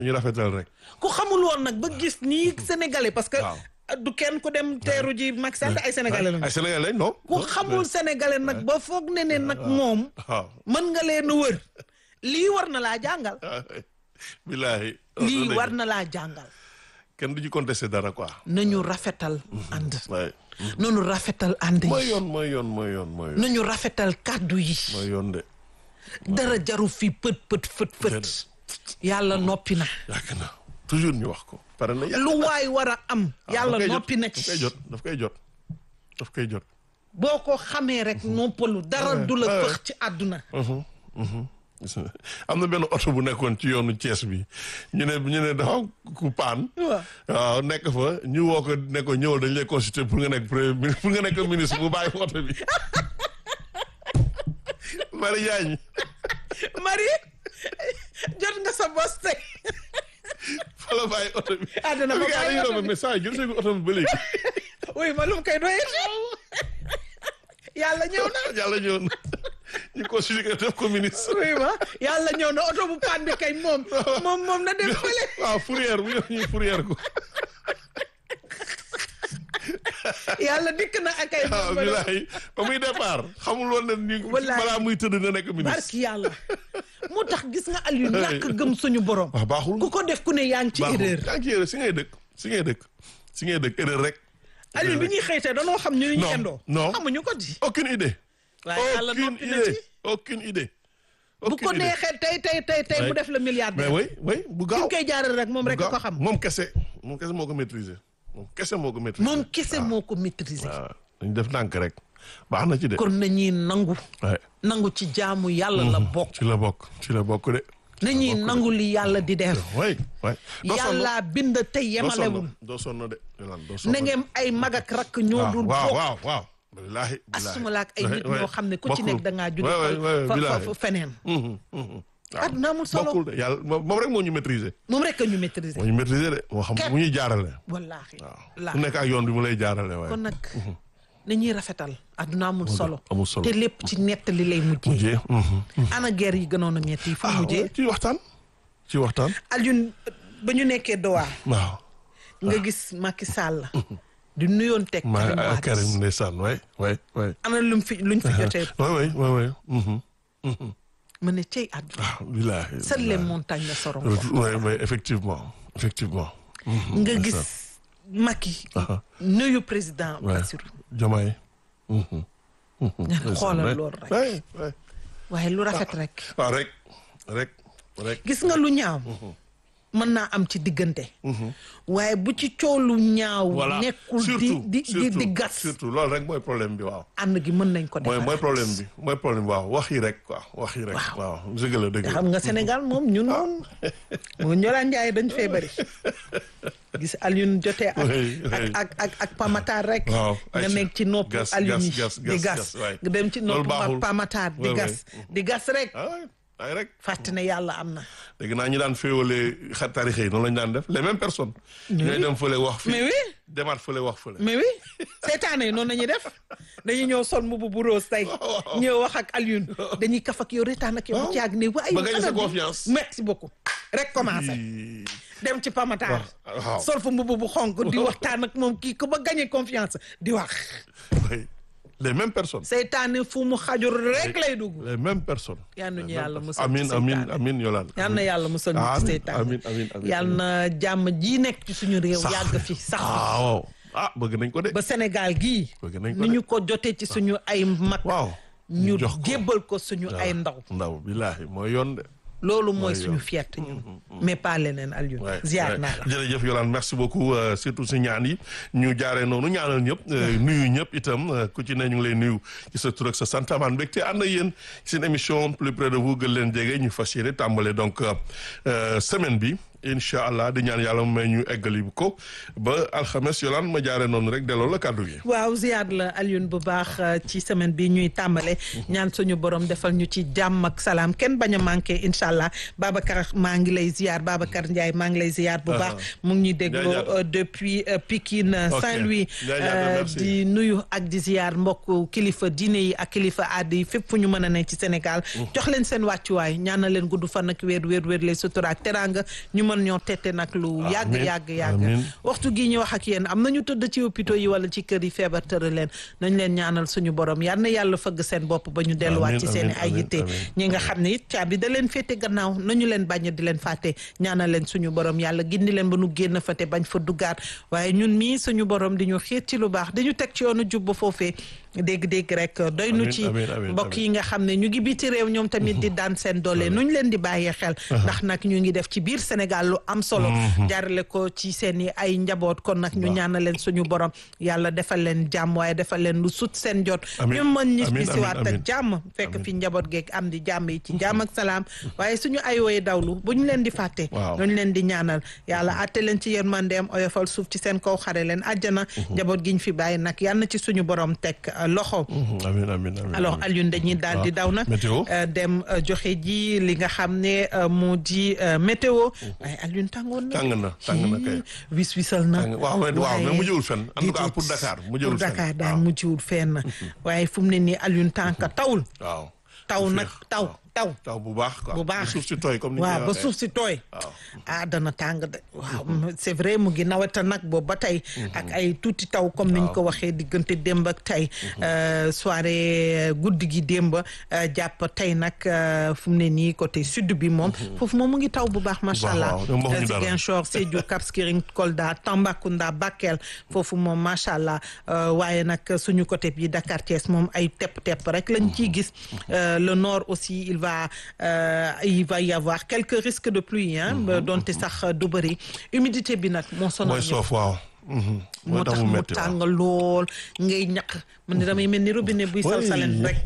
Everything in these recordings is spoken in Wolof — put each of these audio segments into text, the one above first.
ñu rafetal rek. ku xamul woon nag ba gis nii sénégalais parce que Waaw. du kenn ku dem teeru ji Macky Sall ay sénégalais lañu ay sénégalais non. ku xamul sénégalais nag ba foog ne ne nag moom waaw. mën nga leen a wër lii war na laa jàngal billaahi. lii war na laa jàngal kenn du ci contesté dara quoi. nañu rafetal ànd waaye. nañu rafetal ànd mooy yi yoon mooy yoon mooy yoon mooy yoon. nañu rafetal kàddu yi mooy yoon de. dara jaru fi pët pët fët fët Déedéet. yàlla noppi na yàgg na toujours ñu wax ko. pare na yàgg lu waay war a am yàlla daf koy jot, noppi na daf koy ci jot daf koy jot daf koy jot. boo ko xamee rek noppalu dara du la ouais. fëx ci àdduna gis nga am na benn oto bu nekkoon ci yoonu Thiès bi ñu ne ñu ne dafa ku paan. waaw waaw nekk fa ñu woo ko ne ko ñëwal dañ lay consulter pour nga nekk premier mi- pour nga nekk ministre bu bàyyi oto bi. Marie Diagne Marie jot nga sa bos tey fa la bàyyi oto bi. Ah, dana fa Parce que bàyyi dañuy oto romb bi. mais saa yi jël sa oto bi ba léegi. oui ma lu mu koy doyee yàlla ñëw na yàlla ñëw na ñu consulter ko def ko ministre. oui ma yàlla ñëw na oto bu paan bi kay moom moom moom na dem fële waaw fourrière bu ñëw ñu fourrière ko. yàlla dikk na ak ay waaw bilaay ba muy départ xamul woon ne ni Wallaay. balaa muy tëdd na nekk ministre. barki yàlla moo tax gis nga Aliou ñàkk gëm suñu borom waaw baaxul. ku ko def ku ne yaa ngi ci baaxul erreur yaa ngi ci erreur si ngay dëkk si ngay dëkk si ngay dëkk erreur rek. Aliou bi ñuy xëytee danoo xam ñu ñu Non, yendoo non. xamuñu ko di aucune idée. waaye yàlla aucune noppi na idée ci aucune idée. bu ko aucune idée. neexee tey tey tey tey mu Ouais. def la milliardaire mais oui oui bu fi gaaw mu koy jaarale rek moom bu rek gaaw. ko xam moom kese moom kese moo ko maîtriser moom kese moo ko maîtriser. moom kese moo ko maîtriser waaw dañu def ndànk rek baax na ci de. kon nañuy nangu waaye nangu ci jaamu yàlla la bokk ci la bokk ci la bokk de. nañuy nangu li yàlla di def oui oui. doo sonn yàlla bind tey doo yemalewul sonn doo sonn de. Yolande, doo sonn na ngeen ay mag ak rakk ñoo waaw dul waaw bokk waaw waaw. billaahi billaahi. asumala ak ay nit Ouais, ñoo ouais. xam ne ku ci Bokkul. nekk da ngaa judd Ouais, ouais, ouais, fa fa billaahi. fa feneen Mhm, mhm. waaw. àdduna amul solo bokkul de yàlla moom moom rek moo ñu maîtriser. moom rek a ñu maîtriser moo ñu maîtriser de moo xam Képp. mu ñuy jaarale. wallaahi waaw la ku nekk ak yoon bi mu lay jaarale waaye. kon nag nañuy rafetal àdduna amul solo amul solo. te lépp ci nettali lay mujjee mujjee. mhm. ana guerre yi gënoon a metti yi fu ah mujjee ouais, ci waxtaan. ci waxtaan. Alioune ba ñu nekkee Doha waaw. nga gis Macky Sall di nuyoon teg ma Karim ah, Wade Karim ndeysaan waay waay waay. ana luñ fi luñ fi jotee waay waay waay waay. mhm. ma ne cey àdduna ah billaahi. seules les montagnes ne seront pas oui oui effectivement effectivement. Mhm, nga ndeysaan. gis Macky Aha. nuyu président waay Bassirou Diomaye. Mhm, mhm, ndeysaan, xoolal waay. loolu rek. waay waay. waaye lu rafet rek waaw rek rek rek. gis nga lu ñaaw mën naa am ci diggante waaye bu ci coow lu ñaaw voilà nekkul di surtout di di surtout di gas surtout loolu rek mooy problème bi waaw. ànd gi mën nañ ko mooy defar mooy problème bi mooy problème bi waaw wax yi rek quoi wax yi rek. Waaw. waaw dëgg la dëgg la. xam nga Sénégal moom ñun moom moom ñoraan njaay dañ fee bëri gis Alioune jotee ak Oui, oui. ak ak ak ak Pamatar rek Waaw, nga ay nekk ci nopp gas, Alioune yi gas, gas, di gas, gas gas, waay. nga dem ci Loolu nopp baaxul. Pamatar di Ouais, gas di gas rek ah waay ay rek. fàtte ne yàlla am na dégg naa ñu daan féewalee xar tarixe yi noonu lañu daan def les mêmes personnes. ñooy dem fële wax fii mais oui demaat fële wax fële. mais oui seetaane yi noonu la ñuy def dañuy ñëw sol mbubu bu rose tey ñëw wax ak Alioune dañuy kaf ak yow retaan ak yow bu Waaw. caag ne waaye Ba gagné sa ana bi? confiance. merci beaucoup rek commencé Ii, dem ci Pamatar waaw. sol fa mbubu bu xonk di waxtaan ak moom kii ko ba gagné confiance di wax oui. les mêmes personnes. seytaane fu mu xajur rek lay dugg les mêmes personnes. yal nañu Les yàlla mêmes musal personnes. ci amiin amiin seytaane. amiin Yolande. yal na yàlla musal ñu ci amiin seytaane amiin amiin amiin. yal na jàmm ji nekk ci suñu réew Sax. yàgg fi sax fi ah waaw ah bëgg nañ ko de. ba Sénégal gii bëgg nañ ko ni de. ñu ko jotee ci suñu ay mag waaw. ñu jox ko. jébbal ko suñu ay ndaw ndaw billaahi mooy yoon de. loolu mooy Mooy suñu yoon. fierté ñun mais pas leneen Alioune Ouais, ziar ouais. naa la jërëjëf Yolande merci beaucoup euh, surtout si ñaan yi ñu jaaree noonu ñaanal ñëpp euh, nuyu ñëpp itam euh, ku ci ne ñu ngi lay nuyu ci sa tur ak sa sant amaan mbégte ànd ak yéen ci seen émission plus près de vous gën leen jege ñu fas yéene tàmbale donc euh, euh, semaine bi incha allah di ñaan yàlla mu may ñu eggali ko ba alxames Yolande ma jaaree noonu rek delloo la kàddu gi. waaw ziar la Alioune bu baax euh, ci semaine bi ñuy tàmbale ñaan suñu borom defal ñu ci jàmm ak salaam kenn bañ a manqué incha allah Babacar maa ngi lay ziar Babacar Ndiaye maa ngi lay ziar bu baax mu ngi ñuy dégloo Ndiaye euh, depuis euh, Pikine Ok. Saint-Louis Ndiaye Diatta, euh, merci. di nuyu ak di ziar mbokk kilifa diine yi ak kilifa aada yi fépp fu ñu mën a ne ci Sénégal jox leen seen wàccuwaay ñaanal leen gudd fan ak wér wér wér les sutura ak teraanga ñu mën mën ñoo tette nag lu yàgg Amiin, yàgg yàgg amiin. waxtu gi ñu wax ak yéen am nañu tëdd ci hôpitaux yi wala ci kër yi feebar tëra leen nañ leen ñaanal suñu borom yal na yàlla fëgg seen bopp ba ñu delluwaat ci Amiin, seen i amiin, ay amiin, yitte amiin. ñi nga xam ne it caabi da leen féete gannaaw nañu leen bañ di leen fàtte ñaanal leen suñu borom yàlla gindi leen ba nu génn fa te bañ fa duggaat waaye ñun mii suñu borom di ñu xiir ci lu baax di ñu teg ci yoonu jub ba foofee dégg-dégg rek doy nu Amiin, ci amiin, amiin, mbokk amiin. yi nga xam ne ñu ngi biti réew ñoom tamit di daan seen doole nu ñu leen di bàyyee xel ndax nag ñu ngi def ci biir Sénégal lu am solo jaarale ko ci seen i ay njaboot kon nag ñu ñaanal leen suñu borom yàlla defal leen jàmm waaye defal leen lu sut seen jot Amiin, ñu mën ñi amiin, bisiwaat amiin, ak jàmm fekk fi njaboot geeg am di jàmm yi ci jàmm ak salaam waaye suñu ay woy dawlu bu ñu leen di fàtte Waaw. ñu leen di ñaanal yàlla atte leen ci yërmandeem oyofal suuf ci seen kaw xare leen àjjana njaboot gi ñu fi bàyyi nag yal na ci suñu borom teg uh, loxo amiin amiin amiin alors Alioune dañuy daal di daw nag Météo. euh, dem euh, joxe ji li nga xam ne euh, moo di euh, météo waaye Alioune tàngoon na tàng na tàng na kay. wis wisal na Tàng- waaw mais- waaw, mais waaye mujjewul fenn. En tout cas, déedéet. pour Dakar, mujjewul pour fenn. Dakar daal waaw. mujjewul fenn waaye fu mu ne nii Alioune tànka tawul waaw. taw Bu nag féex, taw waaw. taw taw bu baax quoi. bu baax suuf si tooy comme ni ñu waaw koy ba waxee. suuf si tooy waaw. ah dana tàng de waaw c'est vrai mu ngi naweta nag boobu ba tey ak ay tuuti taw comme niñ ko waxee diggante démb ak tey euh, soirée guddi gi démb euh, jàpp tey nag euh, fu mu ne nii côté sud bi moom foofu moom mu ngi taw bu baax macha baax, allah waaw, ñoom waxuñu dara. Ziguinchor Sédhiou Cap Skirring Kolda Tambacounda Bakel foofu moom macha allah euh, waaye nag suñu côté bi Dakar Thiès moom ay tepp-tepp rek lañ ciy gis Euh, le nord aussi il va euh, il va y avoir quelques risques de pluie hein ba donte sax du bëri humidité bi nag moo sonal mooy ñëpp. soof waaw. Mhm. moo mooy tax tax mu mu métti waaw. tàng lool ngay ñaq man ni damay mel ni robinet buy sal salen rek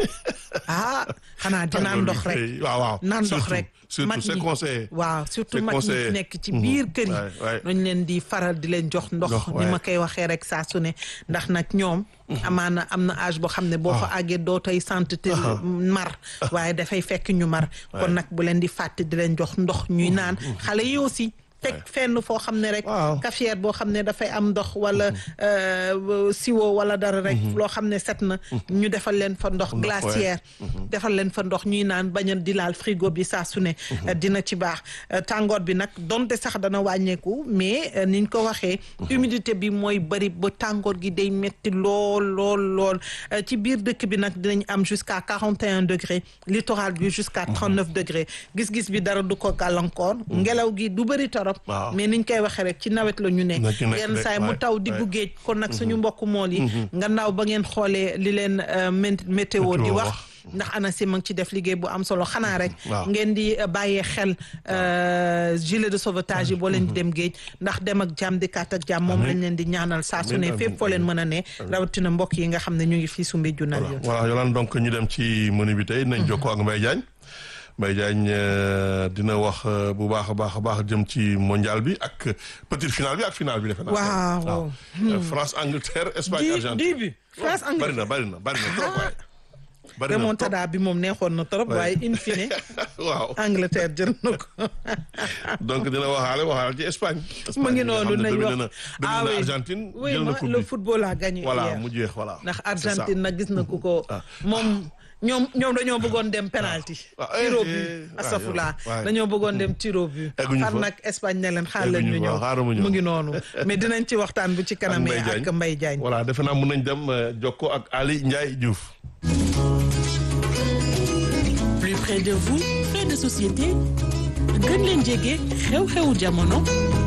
ah xanaa di naan ndox rek waaw waaw. naan ndox Surtout, rek surtout mag c'est ñi conseillé. waaw surtout C'est mag ñi conseillé. nekk ci biir kër yi waay, waay. dañ leen di faral di leen jox ndox Ndox, ni waay. ma koy waxee rek saa su ne ndax nag ñoom amaana am na âge boo xam ne boo fa àggee doo tey sant te mar waaye dafay fekk ñu mar kon nag bu leen di fàtte di leen jox ndox ñuy naan xale yi aussi teg fenn foo xam ne rek Waaw. cafetière boo xam ne dafay am ndox wala euh, siwo wala dara rek loo xam ne set na ñu defal leen fa ndox Ndox, glaciaire defal leen fa ndox ñuy naan bañ a di laal frigo bi saa su ne dina ci baax Euh, tàngoor bi nag donte sax dana wàññeeku mais euh, niñ ko waxee humidité bi mooy bëri ba tàngoor gi day metti lool lool lool Euh, ci biir dëkk bi nag dinañ am jusqu'à 41 degrés littoral bi jusqu'à 39 degrés gis-gis bi dara du ko gàllankoor ngelaw gi du bëri torop Waaw. mais niñ koy waxee rek ci nawet la ñu ne Na ci nekk yenn rek, saay mu waay, taw diggu waay. géej kon nag suñu mbokku mool yi nga naaw ba ngeen xoolee li leen euh, mén- météo di Météo wax wax. ndax ANACIM a ngi ci def liggéey bu am solo xanaa rek waaw. ngeen di euh, bàyyee xel euh, gilet de sauvetage yi boo leen di dem géej ndax dem ak jàmm di kaat ak jàmm moom Amiin. lañ leen di ñaanal saa su Amiin, ne fépp amiin, foo leen amiin. mën a ne rawatina mbokk yi nga xam ne ñu ngi fii Soumbédioune ak yoon voilà Yolande donc ñu dem ci menu bi tey nañ jokkoo ak Mbaye Diagne Mbaye Diagne euh, dina wax euh, bu baax a baax a baax jëm ci mondial bi ak petite finale bi ak finale bi defe naa. Waaw. Euh, France Angleterre Espagne di Argentine. di bi France bari Angleterre na bari na bari na trop waay. bari na trop remontada bi moom neexoon na trop Ouais. waaye in fine waaw Angleterre jël na ko donc dina waxaale waxaale ci Espagne. mu ngi Espagne nga noonu xam ne nañ domine wax na ah domine na oui. Argentine oui jël na ma coupe le bi. football a gagné voilà hier. mu jeex voilà. ndax c'est ça. Argentine nag gis na ku ko moom ñoom ñoom dañoo bëggoon dem penalty Ah, eh, tiro eh, but ah, astafurlah yow, waay. dañoo bëggoon dem tiro but Egguñu far fa. nag Espagne ne leen xaar leen ñu Egguñu fa, ñëw xaaral ma ñëw. mu ngi noonu mais dinañ ci waxtaan bu ci kanamee Mbaye ak Diagne. Mbaye Diagne voilà defe naa mun nañ dem euh, jokkoo ak Ali Ndiaye Diouf. plus près de vous fait de société gën leen jege xew-xewu jamono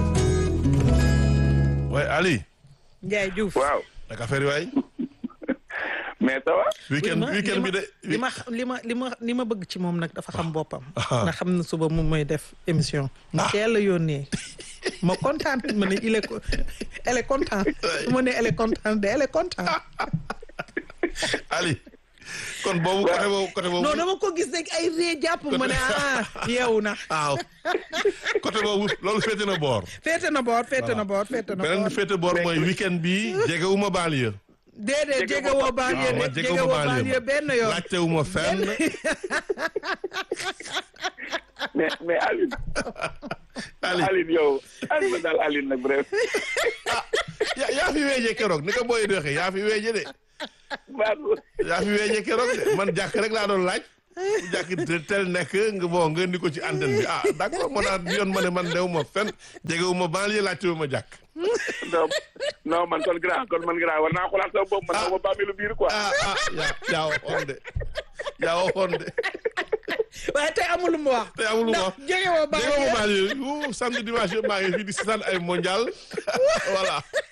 waaye Ali. Ndiaye Diouf waaw naka affaire yi waay. mais ça va weekend li ma- weekend bi de. li ma li ma li ma li ma bëgg ci moom nag dafa xam boppam Ah. ndax xam na suba moom mooy def émission mu teel a yónnee ma kontaan ma ne il est co- elle est contente su ma ne elle est contente de elle est contente Ali. kon boobu côté boobu côté boobu. non dama ko gis rek ay ree jàpp ma ne ah yeewu na waaw côté boobu loolu féete na boor. féete na boor féete na boor féete na beneen boor bi féete boor mooy weekend bi jegewuma banlieue. déedéet Jege jege woo woo banlieue waaw man de jege jege wu woo ma banlieue banlieue benn yoon laajtewuma fenn. mais mais Aline Ali Aline yow Aline ma daal Aline nag bref yaa yaa fi weeje keroog ni ko booy di waxee yaa fi weeje de baatu yaa fi weeje keroog de man jàkk rek laa doon laaj. bu jàkk tel nekk nga bon nga indi ko ci antenne bi ah d'accord moo tax yoon ma ne man dew ma fen jegewu ma banlieue laajte ma jàkk non non man kon grand kon man grand war naa xoolaat sama bopp man Ah. xaw ma bàmmeelu biir quoi. ah ah yaa yaa waxoon de yaa waxoon de waaye tey amul lu mu wax. te amul ma ndax jege woo baax jegewu ma banlieue yu samedi dimanche yëpp maa ngi fii di seetaan ay mondial voilà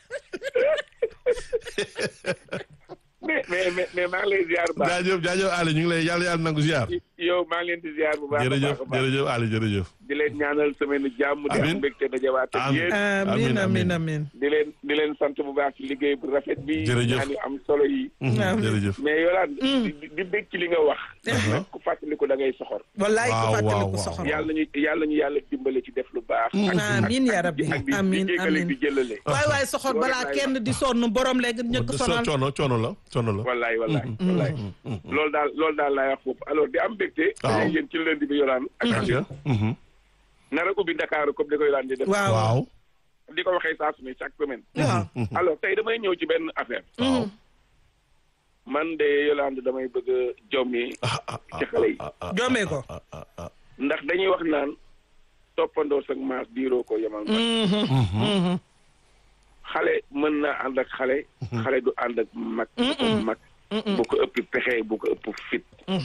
mais mais mais mais maa ngi lay ziar bu baax. jaajëf jaajëf Ali ñu ngi lay yàlla yàlla nangu ziar yow maa ngi leen di ziar bu baax. a jërëjëf baax a baax. jërëjëf Ali jërëjëf di leen ñaanal semaine jàmm. di Amiin. am mbégte dajawaat ak Amiin. yéen. amiin amiin amiin. di leen di leen sant bu baax ci liggéey bu rafet bi. Jërëjëf. ñaan yu am solo yi. Amiin. jërëjëf mais yolaan di di bég ci li nga wax. nag ku fàttaliku da ngay soxor. wallaay Waaw, ko fàttaliku waaw, waaw. soxor. yàlla ñu yàlla ñu yàlla dimbale ci def lu baax. ak amiin yaa rabbi ak di amiin di jéggale amiin. di jëlale. waay waay soxor Loolu balaa laay kenn di sonn borom léegi ñëkk so sonal. coono coono la coono la wallaay wallaay wallaay loolu daal loolu daal laay wax foofu alors di am mbégte. Waaw. dañuy yéen ci lundi bi yolaan ak aca mhm. nar a ubbi Dakar comme di ko yolaan di def. waaw waaw di ko waxee saa su ne chaque semaine. waaw. alors tey damay ñëw ci benn affaire. waaw man de Yolande damay bëgg a jommi ah ah ah ci xale yi. jommee ko. ah ah ah ndax dañuy wax naan toppandoo sa maas diiroo ko yemal ma. xale mën naa ànd ak xale. xale du ànd ak mag. bu ko mag bu ko ëpp pexe bu ko ëpp fit.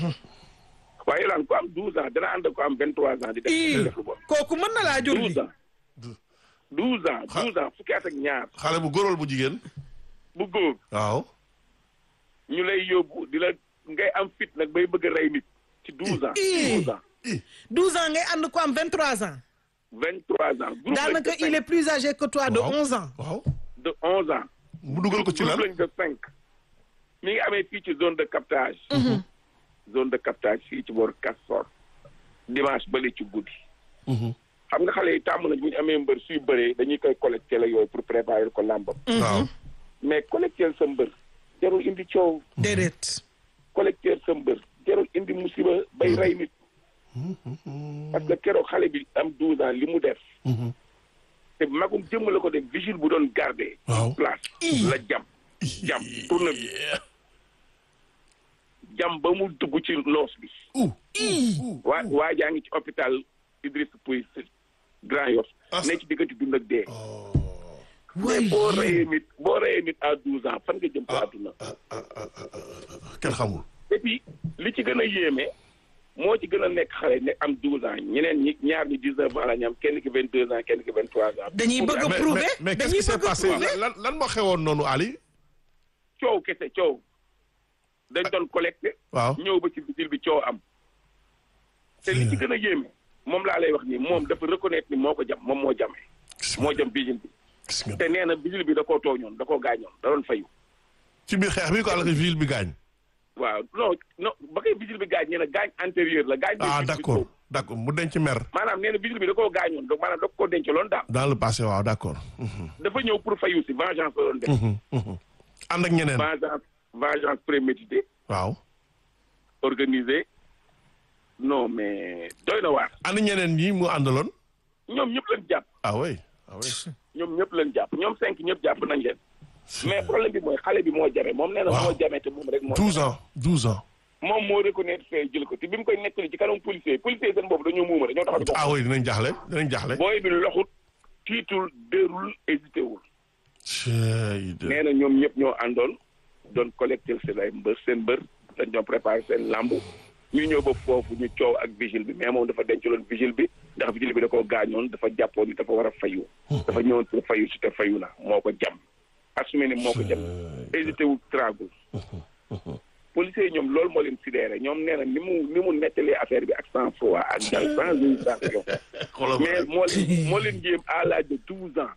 waaye Yolande ku am 12 ans dana ànd ak ku am 23 ans di def di def lu bon. kooku mën na laa jur 12 gi. ans. 12 ans 12 ans fukki at ak ñaar xale bu góoral bu jigéen bu góor waaw ñu lay yóbbu di la ngay am fit nag bay bëgg a rey nit ci 12 ans. Ih. 12 ans 12 ans ngay ànd ko am 23 ans. 23 ans. groupe lañ daanaka de il est cinq. plus âgé que toi de waaw 11 ans. waaw de 11 ans. mu dugal ko ci lan groupe lañ de cinq. mi ngi amee fii ci zone de captage. zone de captage fii ci boor Castor. dimanche bële ci guddi. Mhm. xam nga xale yi tàmm nañ bu ñu amee mbër suy bëree dañuy koy collecté la yooyu pour préparer ko làmbam. waaw mais collecté sa mbër jarul indi coow. déedéet. collecteur sa mbër jarul indi musiba bay rey nit. parce que keroog xale bi am 12 ans li mu def. Mhm. te magum jëmm la ko def vigile bu doon garder. Waaw. place la jam. jam tourne bi jam ba mu dugg ci loos bi. uh waa waa jaa ngi ci hôpital Idriss Pouye Grand Yoff. As- ne ci diggante dund ak dee. mais waay boo reyee nit boo reyee nit à 12 ans fan nga jëm ci àdduna. kenn xamul et puis li ci gën a yéeme moo ci gën a nekk xale ne am 12 ans ñeneen ñi ñaar ñi 19 ans la ñu am kenn ki 22 ans kenn ki 23 ans. dañuy bëgg a mais prouver mais mais qu'est-ce dañuy qui s'est bëgg a passé prouver. lan lan moo xewoon noonu Ali coow kese coow dañ doon collecté. waaw ñëw ba ci bitil bi coow am. te li ci gën a yéeme moom laa lay wax nii moom dafa reconnaître ni moo ko jam moom moo jamee moo jam vigile bi gis nga te nee na vigile bi da koo tooñoon da koo gaañoon da doon fayu. ci biir xeex bi ko àll ville bi gaañ waaw non non ba koy vigile bi gaañ nee na gaañ antérieur la gaañ. ah bi d'accord d'accord mu denc mer maanaam nee na vigile bi da koo gaañoon donc maanaam da koo dencaloon daal. dans le passé waaw d'accord dafa ñëw pour fayu si vengeance la doon def. Mhm, mhm. ànd ak ñeneen vengeance vengeance préméditée waaw organisée non mais doy na waar. ànd ñeneen ñi mu àndaloon ñoom ñëpp lañ jàpp ah oui ah oui ñoom ñëpp lañ jàpp ñoom cinq ñëpp jàpp nañ leen. mais problème bi mooy xale bi moo jame moom nee na Waaw. moo jame te moom rek moo. 12 ans 12 ans moom moo reconnaître fee jël ko te bi mu koy nettali ci kanam policier policier seen boobu dañoo muuma dañoo taxaw di ko. ah oui dinañ jaaxle dinañ jaaxle booy bi loxut tiitul dérul hésité wul. cey de nee na ñoom ñëpp ñoo àndoon doon collecté seen ay mbër seen mbër dañ doon préparé seen lamb ñu ñëw ba foofu ñu coow ak vigile bi mais moom dafa dencaloon vigile bi ndax vigile bi da koo gaañoon dafa jàppoon ni dafa war a fayu. dafa ñëwoon pour fayu si te fayu na moo ko jam. assumé ni moo ko jam hésité wul tragul. policiers yi ñoom loolu moo leen sidéré ñoom nee na ni mu ni mu nettalee affaire bi ak sang froid ak dal sans hésitation xoolal mais moo leen moo leen jéem à l'âge de douze ans.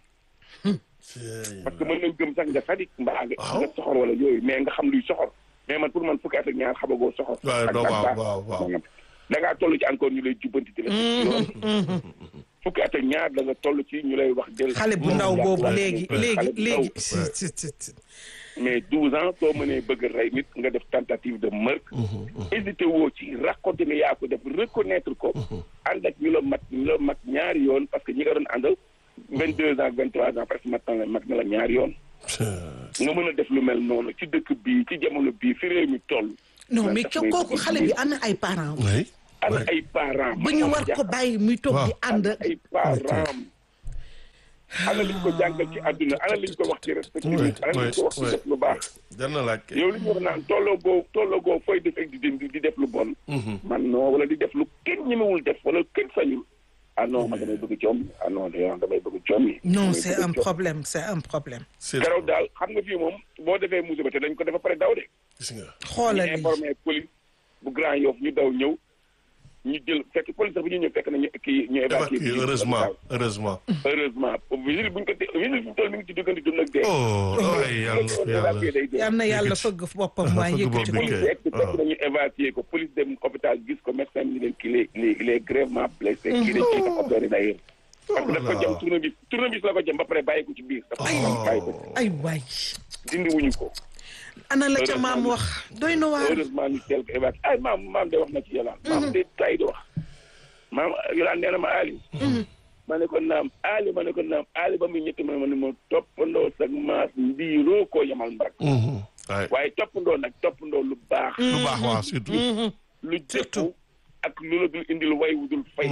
parce que mën nañ gëm sax nga sadik mbaa nga Waaw. nga soxor wala yooyu mais nga xam luy soxor mais man pour man fukki at ak ñaar xamagoo soxor waaw ak non, waaw, bàkkaar. waaw, waaw. da ngaa toll ci encore ñu lay jubbanti di la teg ci yoon. fukki at ak ñaar da nga toll ci ñu lay wax del xale bu ndaw boobu léegi Xale léegi bu ndaw. léegi. Ouais. si si si. mais douze ans soo mënee bëgg a rey nit nga def tentative de meurtre hésité woo ci raconté ne yaa ko def reconnaître ko ànd ak ñu la mat ñu la mat ñaari yoon parce que ñi nga doon àndal vingt deux ans vingt trois ans presque mat na la mat na la ñaari yoon nga mën a def lu mel noonu ci dëkk bii ci jamono bii fi réew mi toll non man mais daf may kooku bëgg xale bi ana ay parents oui ana oui. ay parents ba ñu war ko bàyyi muy toog di ànd ana ay parents ana liñ ko jàngal ci àdduna ana liñ ko wax ci respecté Oui, nit ana liñ ko wax ci oui, def lu baax jar na laaj kay. yow li ñu wax naan tolloo goo tolloo goo fooy def ak di di di def lu bon man non wala di def lu kenn ñemewul def wala kenn sañul ah non man damay bëgg coom ah non yow damay bëgg coom yi non damay c'est bëgg un coom. problème c'est un problème c'est keroog daal xam nga fii moom boo defee musiba te dañ ko dafa pare daw de gis nga. xoolal ñu lii informé police bu Grand Yoff ñu daw ñëw ñu jël fekk police sax bu ñu ñëw fekk nañu kii ñu évacué évacué heureusement heureusement. heureusement vigile buñ ko te vigile fi mu toll mi ngi ci diggante dund ak dee oh ay yàlla yàlla. évacué day dee yal na yàlla Yëkkati. fëgg boppam waaye Fëgg yëkkati bopp ko bi. police egg si fekk waaw. nañu évacué ko police dem hôpital gis ko médecin bi ni leen kii il est il est gravement blessé kii dañ ciy def opéré d'ailleurs parce que daf ko jëm tournevis tournevis la ko jëm ba pare bàyyi ko ci biir dafa bàyyi ko ci ay waay dindi wuñu ko ana la ca maam wax doy na waar heureusement ñu teel ko évacué ay maam maam de wax na ci yolaan maam de tay di wax maam yolaan nee na ma Ali ma ne ko naam Ali ma ne ko naam Ali ba muy ñetti ma ma ne ma toppandoo sag maas ndiiroo koo yamal mbag Mhm. waay. waaye toppandoo nag toppandoo lu baax lu baax waaw surtout. lu jëkku ak lu la dul indil way wu dul fay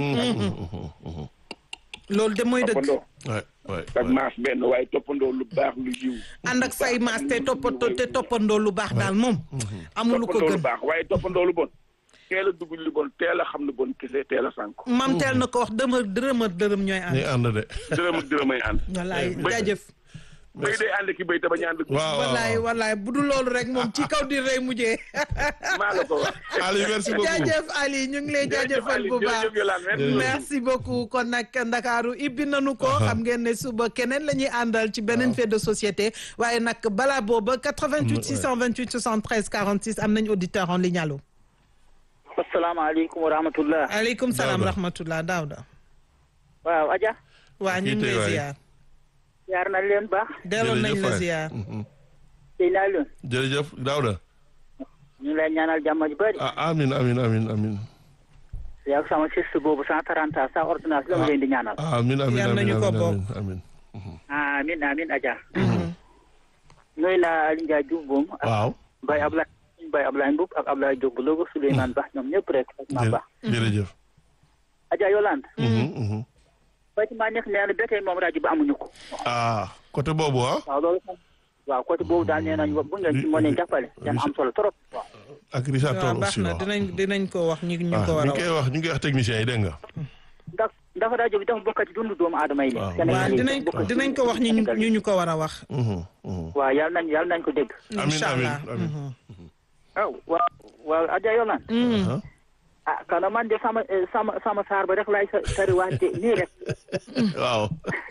loolu de mooy dëgg toppandoo waay waay sag maas benn waaye toppandoo lu baax lu yiw ànd ak say maas te toppatoo te toppandoo lu baax daal moom amul lu ko toppandoo lu gën baax waaye toppandoo lu bon teel a dugg lu bon teel a xam lu bon kese teel a sànku mam teel na ko wax dëma dërëm ak dërëm ñooy ànd ñuy ànd de. dërëm ak dërëm ay ànd wallaay Bëy- jaajëf béy day ànd ki béy te bañ a ànd waaw waaw wallaay wallaay bu dul loolu rek moom ci kaw di rey mujjee maa la ko wax Ali merci beaucoup. jaajëf Ali ñu ngi lay jaajëfal bu baax jërëjëf Yolande merci merci beaucoup kon nag Ndakaaru ibbi nanu ko xam ngeen ne suba keneen la ñuy àndal ci beneen fait de société waaye nag balaa booba 88 628 73 46 am nañ auditeur en ligne allo asalaamaaleykum wa rahmatullah aleykum salaam Daouda. rahmatullah Daouda waaw Adja waa ñu Kii ngi tey lay waay. ziar yaar na leen baax delloon nañ la waay. ziar Mhm. tey naa leen jërëjëf Daouda. ñu ngi lay ñaanal jàmm ju bëri ah amin amin amin amin. yaa sama siste boobu cent trente ans sa ordonnance la ma leen di ñaanal amin amin Yal amin nañu ko amin bokk. amin amin amin Adja nuyu naa Aliou Ndiaye Diouf boom ak waaw. Baye Ablaye Baye Ablaye Mboub ak Ablaye Diop bu Louga Souleymane Ba ñoom ñëpp rek ak Mame Ba jërëjëf. Adja Yolande Mhm, mhm. bâtiment nekk nee na ba tey moom rajo bi amuñu ko ah côté boobu ah. waaw loolu moom waaw côté boobu daal nee nañu bu ngeen ci mënee jàppale dana am solo trop waaw ak Richard waaw Toll baax aussi na waaw. dinañ dinañ ko wax ñu ñu ah ko war ñu a ngi wax koy wax ñu ngi koy wax techniciens yi dégg nga. ndax ndax rajo bi dafa bokk ci dundu doomu aadama yi Waaw. Sénégal waaw yi dinañ bokk ci dinañ ko wax ñu ñu ñu ñu ko war a wax Mhm, mhm. waaw yàlla nañ yàlla nañ ko dégg Amin, incha amin, allah amin. Mhm. waaw waaw waaw Adja Yolande Mhm. ah kana man de sama eh, sama sama saar ba rek laay sa sari wante nii rek waaw.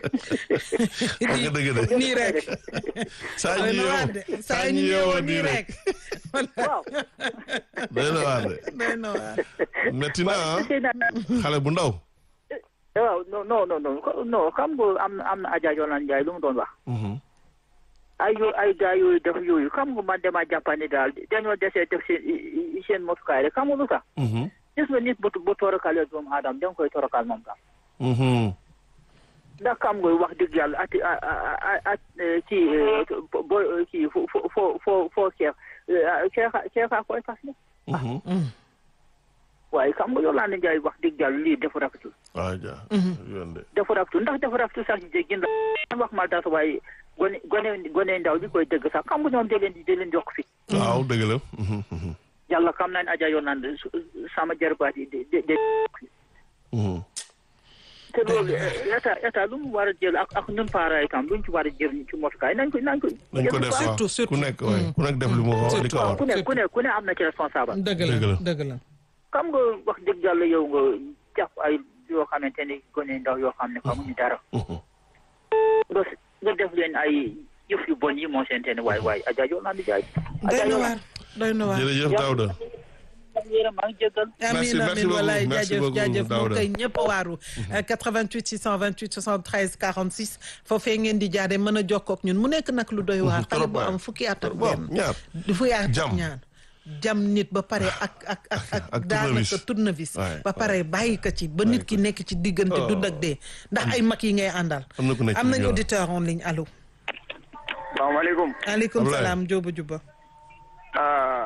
wax nga dëgg de. nii rek saa doy ñu na waar yeewoo de saa ñu yeewoo nii rek waaw doy na waar de. doy na waar metti na ah sëy na xale bu ndaw. waaw non non non non ko- non xam nga am na am na Adja Yolande Ndiaye lu mu doon wax Mhm. ay yo ay gars yooyu def yooyu xam nga man dama jàppane daal dañoo desee def seen i- i- seen motukaay rek xam nga lu tax Mhm. gis nga nit bu bu torakalee doomu aadama da nga koy torakal moom tam Mhm. ndax xam nga wax dëgg yàlla ati a a a ci bo kii fo fo fo fo foo ceex ceexa ceexa koy fas ne Mhm. waaye xam nga Yolande Ndiaye wax dëgg yàlla lii dafa rafetul waaw ja yoon de. dafa rafetul ndax dafa rafetul sax jéggi ndax wax mal dara waaye gone gone gone ndaw bi koy dëgg sax xam nga ñoom da leen di da leen di yokk fi waaw dëgg la. Mhm, mhm. yàlla xam naa ne Adja Yolande su- sama jarbaat yi de de de Mhm. te loolu état état lu mu war a jël ak ak ñun parents yi tam lu ñu ci war a jël ci motukaay nañ ko nañ ko nañ ko def waaw Surtout, surtout. ku nekk waay ku nekk def li mu wax li ko waaw war. ku ne ku ne ku ne am na ci responsable dëgg Dëgg la la. dëgg la xam nga wax dëgg yàlla yow nga jàpp ay yoo xamante ni gone ndaw yoo xam ne xamuñu dara Mhm. nga nga def leen ay yëf yu bon yi moo seente ne waay waay Adja Yolande Ndiaye doy na waar doy na waar jërëjëf Daouda. yéen maa ngi jéggal amin Merci, merci amin walaay beaucoup, merci jaajëf beaucoup, jaajëf moom Daouda. kay ñëpp a waaru 88 628 73 46 foofee ngeen di jaare mën a jokkoo ak ñun mu nekk nag lu doy waar xale trop bu waay. am fukki at ak Bon, benn ñaar. fukki at ak Jam. ñaar jam nit ba pare ak ak ak ak ak daanaka tournevis. tournevis Waay, ba pare bàyyi ko ci ba nit ki nekk ci diggante Oh. dund ak dee ndax ay mag yi ngay àndal Am na ku nekk am ci nañu ligne bi, auditeur en ligne allo salaamaaleykum aleykum Ablaye. salaam Jóoba Juba ah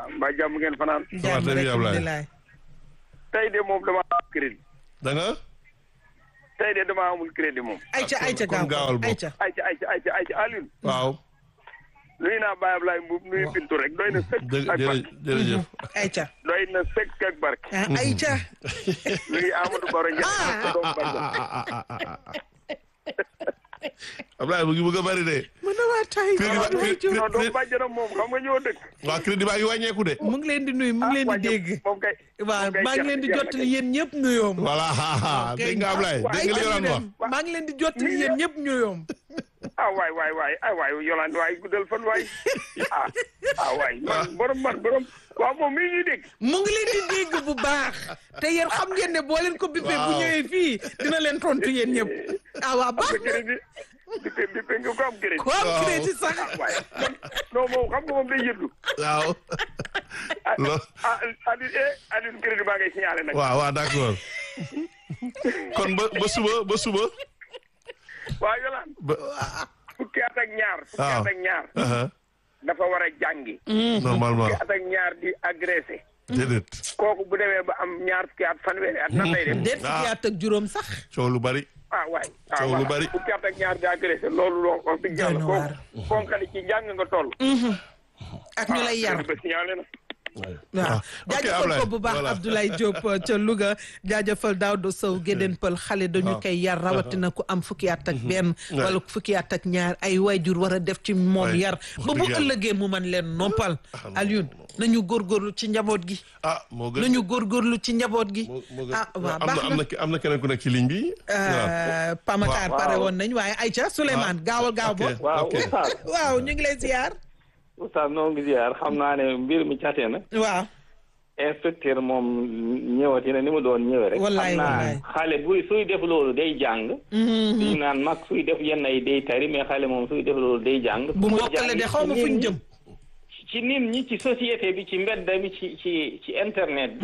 mbaa jàmm ngeen fanaan. jàmm très rek bien, Ablaye. alhamdulilah. tey de moom dama am crédit. da nga tey de dama amul crédit moom. ayca ayca kon gaaw gaawal bokk. ayca ayca ayca ayca ayca Alioune. waaw nuyu naa Baye Ablaye Mbuub nuyu Bintu rek doy na sëkk jë ak jërë barke. jërëjëf ayca doy na sëkk ak barke. ah ayca nuyu Amadou Baro Ndiaye. sa doomu bàjjen. Ablaye mu ngi bëgg a bari de mën na waa tay Crédit ba- crédit- non doomu bàjjenam moom xam nga ñoo dëkk. waaw crédit baa ngi wàññeeku de mu ngi leen di nuyu mu ngi leen di wàññi- dégg moom kay. waaw moom kay maa ngi jeex- leen di jeex na jottali kay. yéen ñëpp nuyoom voilà dégg nga Ablaye dégg nga li Yolaan wax maa ngi leen di jottali yéen ñëpp nuyoom ah waay waay waay ah waay Yolande waay guddal fan waay ah ah waay man borom man borom waaw moom mii ñuy dégg. mu ngi leen di dégg bu baax te yéen xam ngeen ne boo leen ko bippee bu Waaw. ñëwee fii dina leen tontu yéen ñëpp ah waa baax nga crédit bi bi bi nga ko am crédit. ko am Waaw. crédit sax ah waay man non moom xam nga moom day yëddu. waaw lo ah Aliou eh Aliou crédit baa ngay signalé nag. waaw waaw d'accord kon ba ba suba ba suba waaw Yolande ba fukki at ak ñaar. fukki waaw. at ak ñaar. aha dafa war a jàngi. normalement fukki at ak ñaar di agressé. déedéet kooku bu demee ba am ñaar fukki at fanweeri at nan lay def. déet fukki at ak juróom sax coow lu bari ah waay ah Coow lu voilà. bari. fukki at ak ñaar di agressé loolu loo wax dëgg yàlla Doy na kooku waar. fonkali ci jàng nga toll. ak ñu lay yar ba signalé na. waaw ok, jaajëfal Ablaye, ko bu baax voilà. Abdoulaye Diop uh, ca Louga jaajëfal Daouda Sow Gédén Pël xale dañu koy yar rawatina ku am fukki at ak benn wala fukki at ak ñaar ay waajur war a def ci moom Ouais, yar wax ba bu dëgg yàlla. ëllëgee mu man leen noppal non, Alioune nañu góorgóorlu ci njaboot gi ah moo gën nañu góorgóorlu ci njaboot gi moo moo gën ah waaw am baax na am na na ki- am na keneen ku nekk ci ligne bi Euh, Pamatar Waaw. pare woon nañ waaye Aïcha Souleymane gaawal gaaw ok. bo waaw ok. oustaz waaw ñu ngi lay ziar oustaz noo ngi ziar xam naa ne mbir mi cate na waaw inspecteur moom ñëwati na ni mu doon ñëwee rek Wallaay, xam wallaay. naa xale buy suy def loolu day jàng suñu naan mag suy def yenn ay day tari mais xale moom suy def loolu day jàng bu Muy mbokkale jàng de xaw ma ci fuñ nit jëm ñi- ci nit ñi ci société bi ci mbedd bi ci ci ci internet bi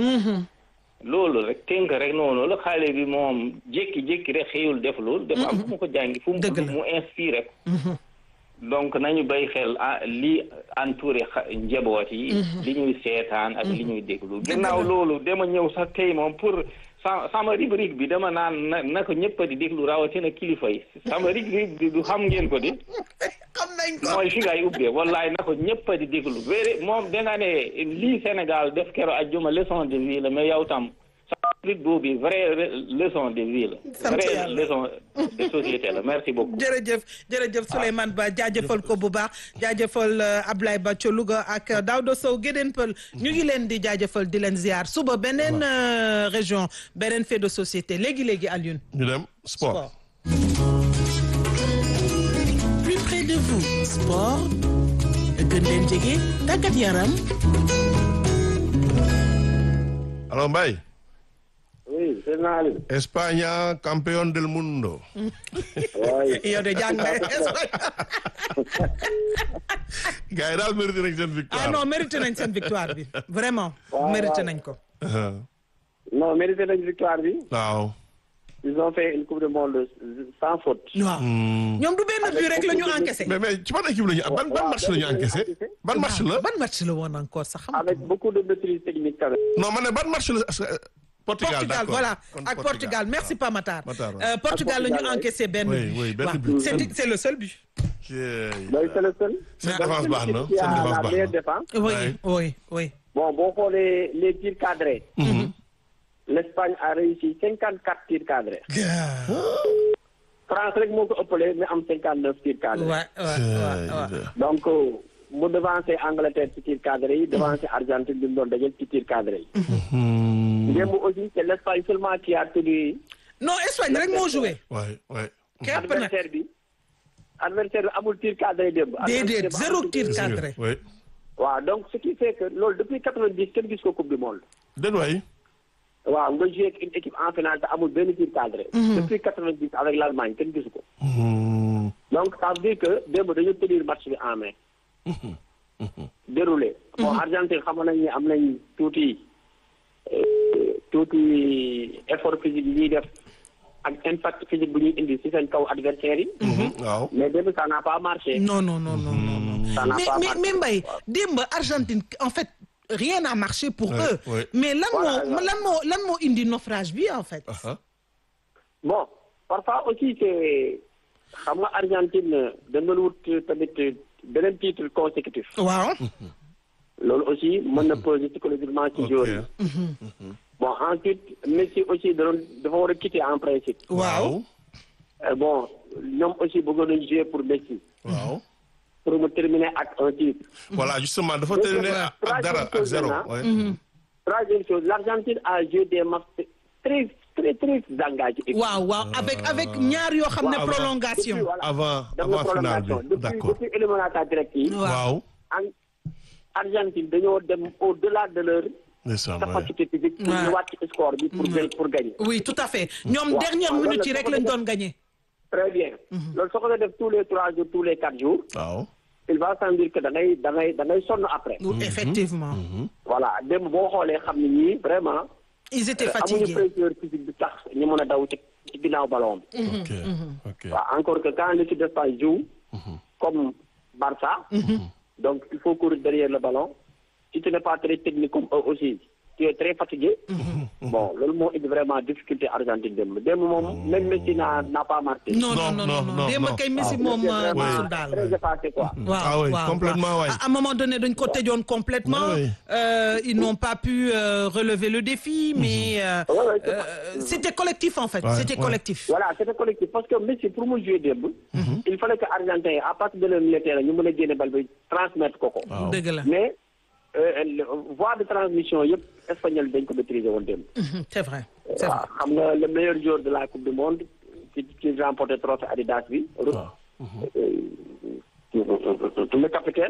loolu rek tënk rek noonu la xale bi moom jékki-jékki rek xëyul def loolu dafa am fu mu ko jàngi fu mu Dëgg la. mu inspiré ko donc nañu bay xel ah li entouré xa- njaboot yi li ñuy seetaan ak li ñuy déglu ginnaaw loolu dama ñëw sax tey moom pour sa sama rubrique bi dama naan na na ko ñëpp di déglu rawatina kilifa yi sama rubrique bi du xam ngeen ko di xam nañ ko mooy fi ngay ubbee wallaay na ko ñëpp di déglu wéere moom danga ne lii Sénégal def kero ajjuma leçon de vie la mais yow tam sa rubrique boobu vraie leçon de vie la Sant vraie yàlla. leçon de société la merci beaucoup jërëjëf jërëjëf Souleymane Ba jaajëfal ko bu baax jaajëfal euh, Ablaye Ba ca Louga ak euh, Daouda Sow Gédén Pël ñu ngi leen di jaajëfal di leen ziar suba beneen euh, région beneen fait de société léegi léegi Alioune. ñu dem sport plus près de vous sport gën leen jege tàggat yaram alors Mbaye oui c'est Aliou España campeón del mundo waaye yow de jàng nga gars yi daal mérité nañ seen victoire ah non mérité nañ seen victoire bi vraiment mérité nañ ko. Ah, non mérité nañ victoire bi waaw ils ont fait une coupe du monde sans faute waaw ñoom du benn but rek la ñu encaissé. mais mais ci ban équipe la ñu ban ban match la ñu encaissé ban match la ban match la woon encore sax xam avec beaucoup de maîtrise technique quand même non ma ne ban match la parce que, euh, Portugal Portugal d'accord voilà Kon ak Portugal merci pas Matar. Matar, ouais. Euh, Portugal la ñu Portugal, ouais. encaissé benn Oui, but. oui, benn Waaw. but. c'est c'est le seul but. Jeey. mooy c'est le seul seen défense baax na qui seen a défense la baax meilleure na défense oui Ouais. oui oui. bon boo xoolee les tirs cadrés l'Espagne a réussi cinquante quatre tirs cadrés France rek moo ko ëppale mais am cinquante neuf tirs cadrés Ouais, ouais, ouais, ouais. donc mu devancé Angleterre ci tir cadré yi devancé Argentine bi mu doon dajal ci tir cadré yi. démb aussi c'est l'Espagne seulement qui a tenu non Espagne rek moo joué. waay waay képp nag adversaire bi adversaire bi amul tir cadré démb. déedéet Adversaire bi zéro amul tir Gis nga, cadré. waay waaw donc ce qui fait que loolu depuis quatre-vingt-dix kenn gis ko coupe du monde. den waay waaw nga joué ak une équipe en finale te amul benn tir cadré. depuis quatre-vingt-dix avec l'Allemagne kenn gisu ko. donc ça veut dire que démb dañu tenir match bi en main. déroulé. bon Argentine xam nañ ne am nañ tuuti euh, tuuti effort physique yi ñuy def ak impact physique bu ñuy indi ci seen kaw adversaire yi. waaw mais démb ça n'a pas marché. non non non non non non. ça n'a mais pas mais marché. mais Mbaye démb Argentine en fait rien n'a marché pour Ouais, eux ouais. mais lan Voilà, moo lan moo lan moo indi naufrage bi en fait Aha. bon parfois aussi c'est xam nga Argentine dañ doon wut tamit beneen titre consécutif waaw loolu aussi mën na poser psychologiquement ci Ok. joueur yi bon ensuite Messi aussi da doon dafa war a quitter en principe waaw Euh, bon ñoom aussi bëggoon nañu jouer pour Messi waaw pour mu terminer ak un titre voilà justement dafa Donc, terminé voilà. ak dara ak Troisième zéro. chose ouais. troisième chose l'Argentine a joué des matchs très très très engagés waaw waaw avec avec ñaar yoo xam ne Waaw, prolongation Depuis, voilà. avant Def avant na finale bi prolongation. depuis d'accord. depuis éliminatoire direct yi waaw. en Argentine dañoo dem au-delà de leur ndeysaan waay. capacité physique pour Ouais. ñu wàcc score bi pour gagner pour gagner oui tout à fait ñoom Waaw, dernière waaw, minute loolu yi la rek dafa lañ def- doon gagné très bien loolu soo ko doon def tous les trois jours tous les quatre jours waaw. il va sans dire que da ngay da ngay da ngay sonn après effectivement voilà démb boo xoolee xam ne ñii vraiment ils étaient amuñu fatigués pressure physique bi tax ñu mën a daw ci ci ginnaaw ballon bi ok ok. waaw encore que quand l'équipe d'Espagne joue comme Barça donc il faut courir derrière le ballon si tu n'es pas très technique comme eux aussi tu es très fatigué bon loolu moo indi vraiment difficulté Argentine démb démb moom même Messi n'a n'a pas marqué non non Non, non non, non non, démb non. kay Messi Il moom était vraiment mosul daal très effacé quoi waaw Ah oui, waaw, complètement, waaw. ouais. À un moment donné dañ ko tëjoon complètement Oui. Euh, ils n'ont pas pu euh, relever le défi mais euh, Ouais, ouais, c'est euh, c'était collectif en fait Ouais, c'était ouais. collectif voilà c'était collectif parce que Messi pour mu jouer démb il fallait que Argentin yi à partir de leur milieu terrain ñu mën a génne bal bi transmettre ko ko waaw. dëgg la mais euh, le- voie de transmission yëpp espagnol dañ ko maîtriser woon démb Mhm, c'est vrai c'est vrai waaw xam nga le meilleur joueur de la coupe du monde qui qui remporté trophée Adidas bi. euh, le capitaine.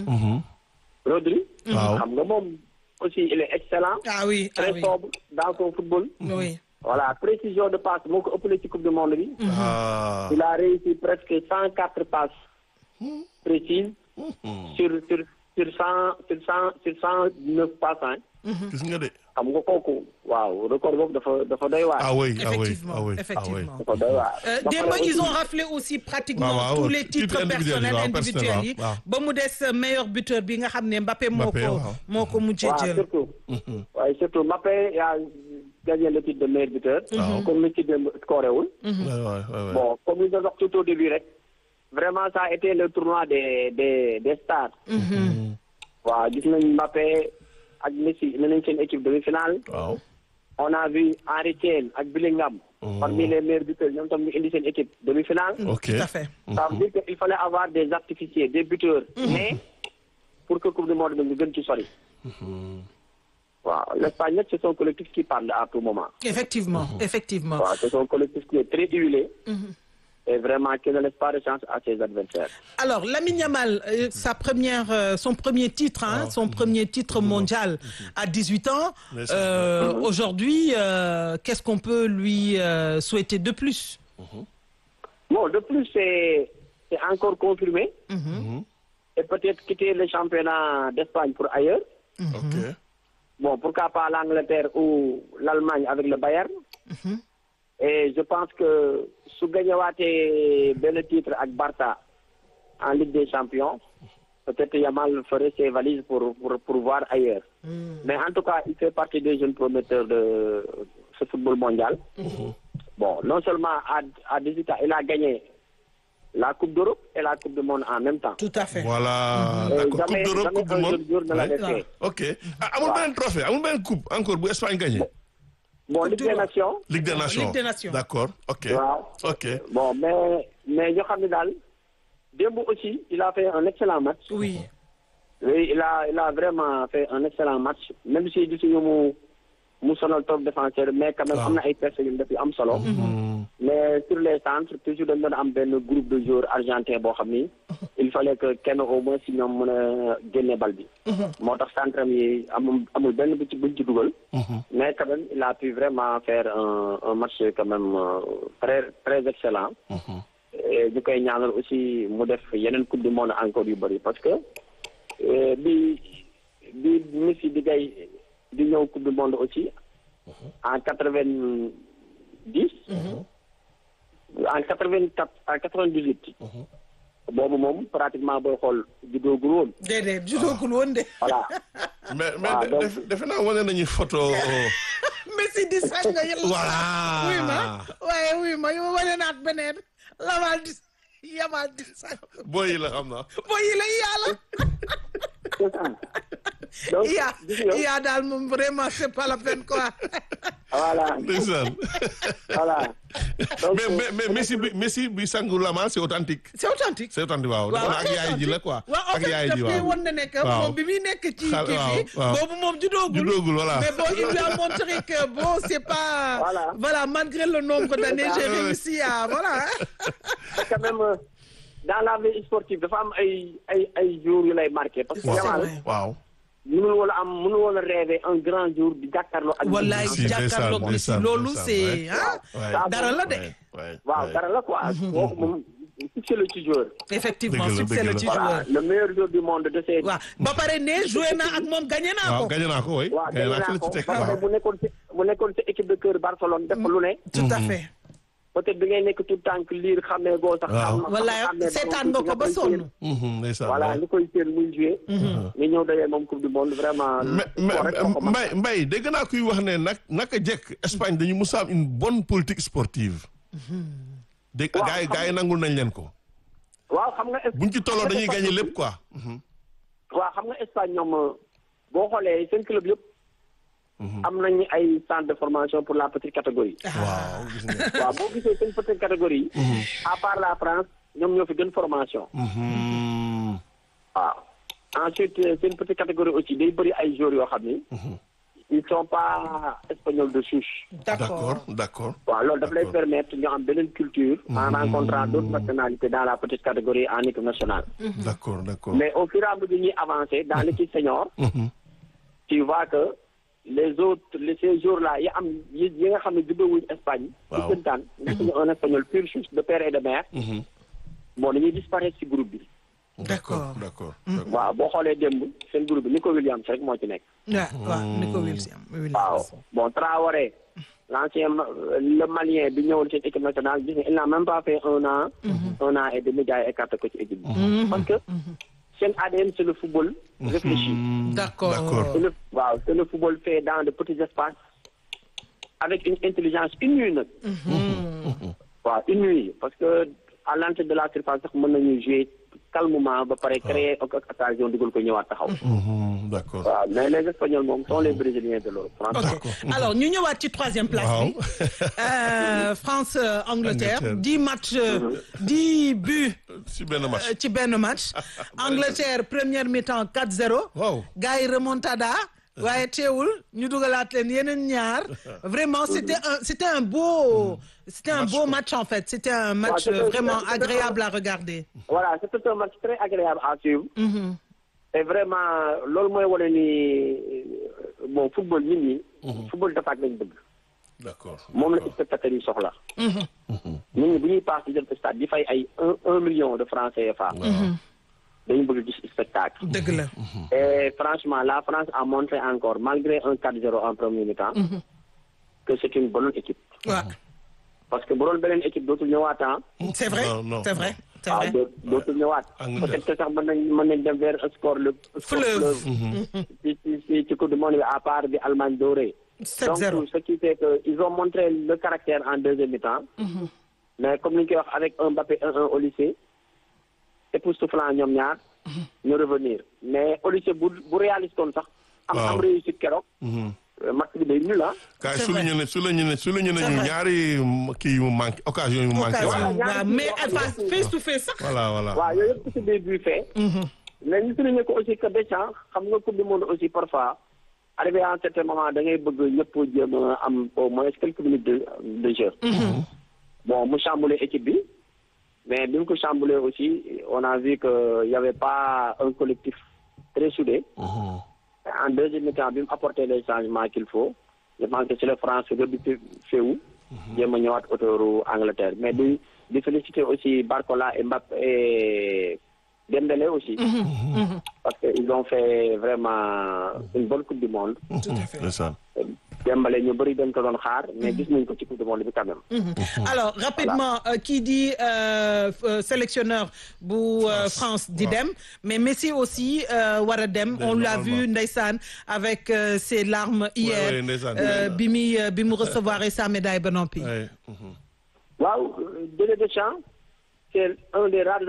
Rodri. Waaw. xam nga moom aussi il est excellent. ah oui ah très oui sobre dans son football. oui voilà précision de passe moo ko ëppale ci coupe du monde bi. ah. il a réussi presque cent quatre passes précises sur sur sur cent sur cent sur cent neuf passes hein. gis nga de. xam nga kooku waaw record boobu dafa dafa doy waar. ah oui ah oui effectivement ah oui ah oui. effectivement dafa doy waar. Euh, Ba démb pare ils ont aussi- raflé aussi pratiquement waaw, waaw, tous les titres titres individuels yi, personnels waaw, individuels yi personnel, waaw. ba mu des euh, meilleur buteur bi nga xam ne Mbappé moo Mbappé, ko waaw. moo ko mujjee waaw jël surtout. waaye surtout Mbappé a gagné le titre de meilleur buteur. comme ni ci dem scoré wul. Ouais, ouais, ouais, ouais. bon comme ni nga wax tout au début rek. vraiment ça a été le tournoi des des des stars. waaw gis nañ Mbappé ak Messi ne nañ seen équipe demi-finale. waaw. on a vu Harry Kane ak Bellingham. parmi les meilleurs buteurs ñoom tam ñu indi seen équipe demi-finale. ok. tout à fait ça veut dire qu'il fallait avoir des artificiers des buteurs. mais pour que coupe du monde bi ñu gën ci sori. waaw l'Espagne nag c'est son collectif qui parle à tout moment. effectivement effectivement waaw c'est son collectif qui est très huilé. et vraiment qui ne laisse pas de chance à ses adversaires. Alors, Lamine Yamal, euh, sa première, euh, son premier titre, hein, son premier titre mondial à 18 ans. Mais c'est- Euh, Aujourd'hui, euh, qu'est-ce qu'on peut lui euh, souhaiter de plus Bon, de plus, c'est c'est encore confirmé. Et peut-être quitter le championnat d'Espagne pour ailleurs. ok. Bon, pourquoi pas l'Angleterre ou l'Allemagne avec le Bayern. Et je pense que su gagnewaatee benn titre ak Barça en Ligue des Champions, peut-être Yamal ferait ses valises pour, pour, pour voir ailleurs. Mais en tout cas, il fait partie des jeunes prometteurs de ce football mondial. Bon, non seulement à, à 18 ans, il a gagné la Coupe d'Europe et la Coupe du Monde en même temps. Tout à fait. voilà Et d'accord jamais, coupe d'Europe jamais coupe du un monde jeune joueur ne l'avait Ouais. fait. ok ah amul Waaw. beneen trophée amul beneen coupe encore bu Espagne gagné. Bon, Ligue des Nations, Ligue des Nations Ligue des Nations. d'accord ok. waaw. ok. Bon, mais, mais ñu xam ne daal démb aussi, il a fait un excellent match. Oui. Oui, il a, il a vraiment fait un excellent match. Même si gisuñu mu mu sonal top défenseur mais quand même Ah. am na ay personnes yu def yu am solo. mais sur les centres toujours dañ doon am benn groupe de joueurs argentins boo xam ni il fallait que kenn au moins si ñoom mën a génne bal bi. moo tax centre yi amul amul benn bu ci buñ ci dugal. mais quand même il a pu vraiment faire un un match quand même euh, très très excellent. et ñu koy ñaanal aussi mu def yeneen coupe du monde encore yu bëri parce que euh, bi bi Messi di gay di ñëw coupe du monde aussi en quatre vingt dix en quatre vingt quatre en quatre vingt dix huit boobu moom pratiquement booy xool juddoogul woon déedéet judoogul woon de. voilà mais mais waaw, donc- def- defe naa wane nañu photo. Messi di sax nga yël Voilà. wuy ma waaye wuy ma yow wane naat beneen lamal di yamal di sax booy yi la xam naa. boo yi la yàlla c'est ça donc iya gis nga iya daal moom vraiment c'est pas la peine quoi voilà ndeysaan. voilà donc mais mais mais Messi bi Messi bi sangu lama c'est authentique. c'est authentique c'est authentique waaw. waaw dafa ak yaay ji la quoi. waaw en ak fait yaay daf ji lay waaw. won ne nekk Waaw. moom bi muy nekk ci Xal- kii waaw, bi waaw. boobu moom judoogul Judoogul, voilà. mais bon il lui a montré que bon c'est pas Voilà. voilà malgré le nombre d'années j'ai Ah, ouais. réussi à voilà quand même euh, dans la vie sportive dafa am ay ay ay jours yu lay marqué parce que C'est Yamal vrai. waaw. mënul woon a am mënul woon a rêver un grand jour di jàkkaarloo ak wallaay Si, ndeysaan, jàkkaarloog Messi ndeysaan, loolu ndeysaan, c'est ouais. ah Ouais. dara la de Ouais, ouais, waaw ouais. dara la quoi kooku moom succès la ci joueur effectivement Dëgg la, succès la dëgg ci la. joueur voilà le meilleur joueur du monde de ces waaw ba pare ne joué naa ak moom gagné naa waaw ko gagné naa ko oui. waaw gagné dégg naa ko naa la ko ci teg ba pare waaw. bu nekkoon ci bu nekkoon ci équipe de cœur Barcelone def lu ne tout à fait peut-être bi ngay nekk tout tànk liir xamee goo sax Waaw. xam wallaay xamee ba seetaan moom nga ko ba koy sonn séen. Mhm, ndeysaan. voilà waaw. li koy séen muy joué nga ñëw dajee moom coupe du monde vraiment mais mais sport rek moo ko mën. Mbaye Mbaye dégg naa kuy wax ne nag naka jekk Espagne dañu mus a am une bonne politique sportive. dégg Waaw, gaa yi xam- gaa yi nangul nañ leen ko. waaw xam nga es- buñ ci tolloo xam nga dañuy Espagne gagné aussi- lépp quoi. waaw xam nga Espagne ñoom boo xoolee seen club yëpp am nañu ay centre de formation pour la petite catégorie waaw gis nga. waaw boo gisee seen petite catégorie yi à part la France ñoom ñoo fi gën formation Mhm. waaw ensuite euh, seen petite catégorie aussi day bëri ay joueurs yoo xam ni ils sont pas espagnols de souche d'accord d'accord. waaw loolu daf lay D'accord. permettre ñu am beneen culture en rencontrant d'autres nationalités dans la petite catégorie en équipe nationale d'accord d'accord. mais au fur et à mesure ñuy avancer dans l'équipe senior Mhm. tu vois que les autres les ces jours-là yi am yi yi nga xam ne juddowuñ Espagne. Waaw. di gëntaan nekk ñu un espagnol pur souche de père et de mère. Mhm. bon dañuy disparaître ci groupe bi. d'accord d'accord. d'accord. waaw boo xoolee démb seen groupe bi Nico Williams rek moo ci nekk. waaw waaw Nico Williams waaw bon Traoré l'ancien ma- le malien bi ñëwoon ci équipe nationale gis nga il n'a même pas fait un an. un an et demi gars yi écarté ko ci équipe bi. parce que seen ADN c'est le football réfléchi. Mhm. D'accord. d'accord. C'est le, waaw, c'est le football fait dans de petits espaces avec une intelligence inouïe nag. waaw inouïe parce que à l'entrée de la surface sax mën nañu jouer calmement ba pare créer ak ak occasion dugal ko ñëwaat taxaw. Mhm. d'accord. waaw mais les espagnols moom sont les brésiliens de l'eau. franchement. ok alors ñu ñëwaat ci troisième place waaw. bi Euh, France euh, Angleterre Angleterre. dix matchs euh, dix buts si benn match. euh, ci benn match Angleterre première mi-temps 4-0 Wow. gars yi remontada waaye teewul ñu dugalaat leen yeneen ñaar vraiment c'était un c'était un beau c'était un beau match en fait c'était un match c'était- euh, vraiment c'était- agréable à regarder voilà c'était un match très agréable à suivre. et vraiment loolu mooy wane ni euh, bon football nit ñi. football d'attaque lañ bëgg. d'accord. moom la spectateurs yi soxla. nit ñi bu ñuy paas di dem stade di fay ay un un million de francs CFA. dañu bëgg gis spectacle. dëgg la et franchement la France a montré encore malgré un 4-0 en premier mi-temps. que c'est une bonne équipe. waaw parce que bu doon beneen équipe dootul ñëwaat ah. c'est vrai Non, non, c'est vrai c'est ah vrai doo dootul ñëwaat. Angleterre. peut-être que sax mën nañ mën nañ dem vers un score le. score Fleuve. ci ci ci ci coupe du monde bi à part bi Allemagne dooree. 7-0. donc ce qui fait que ils ont montré le caractère en deuxième mi-temps. mais comme ni ñu koy wax avec un Mbappé 1-1 au lycée époustouflant ñoom ñaar. ñu revenir mais au lycée bu bu réaliste woon sax. am am Waaw. réussite keroog. Mhm. match bi day nul ah. kaay C'est souligné ne souligné ne souligné nañu vrai. ñaari kii yu mu manqué occasion yu mu manqué occasion waaye. waaw mais face face to face sax voilà voilà. waaw yooyu yëpp ci biir buy fait. mais ñu souligner ko aussi que Deschamps xam nga coupe du monde aussi parfois arrivé à un certain moment da ngay bëgg ñëpp jéem a am au moins quelques minutes de de jeu. bon mu chamboulé équipe bi mais bi mu ko chamboulé aussi on a vu que y avait pas un collectif très soudé. Mhm. en deuxième mi-temps bi mu apporté les changements qu'il faut je pense que c'est le France rebuté féewu jéem a ñëwaat autoru Angleterre mais di di féliciter aussi Barcola et Mbappé et Dembélé aussi parce que ils ont fait vraiment une bonne coupe du monde ndeysaan. Dembélé ñu bëri dañ ko doon xaar mais gis nañ ko ci coupe du monde bi quand même. alors rapidement euh, qui dit euh, euh, sélectionneur bu euh, France di dem mais Messi aussi euh, war a dem Dem, on l'a normalement. vu ndeysaan avec euh, ses larmes hier ouais, ndeysaan. euh, bi muy euh, bi mu recevoir sa médaille ba noppi Ouais. Mhm. waaw Didier Deschamps c'est un des rares